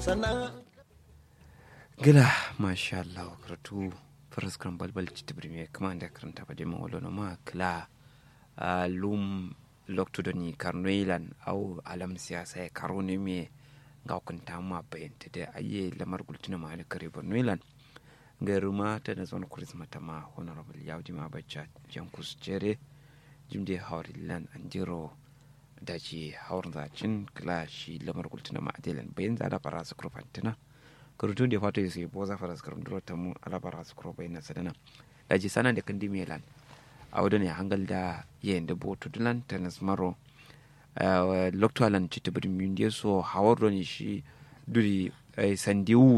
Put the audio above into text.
sannan gila masha Allah karatu faras kan balbal ci tibiri me kuma da karanta ba dema wala no ma kla lum lokto do ni karnoilan au alam siyasa ya karone me ga kunta ma bayanta da aye lamar gultuna ma da kare bornoilan gairuma ta da zon kurisma ta ma honorable yaudi ma bacca jankus jere jimde haurilan anjiro da ji haurin zacin kila shi lamar gultuna ma adelan bayan zada fara su kurfantina kurutun da fato sai boza fara su kurun duro tamu alabara su kuro bayan sadana da ji sana da kandi melan a wadda ne hangal da yayin da boto dulan tanas maro lokto alan ci tabirin mun so hawar shi duri sandiwu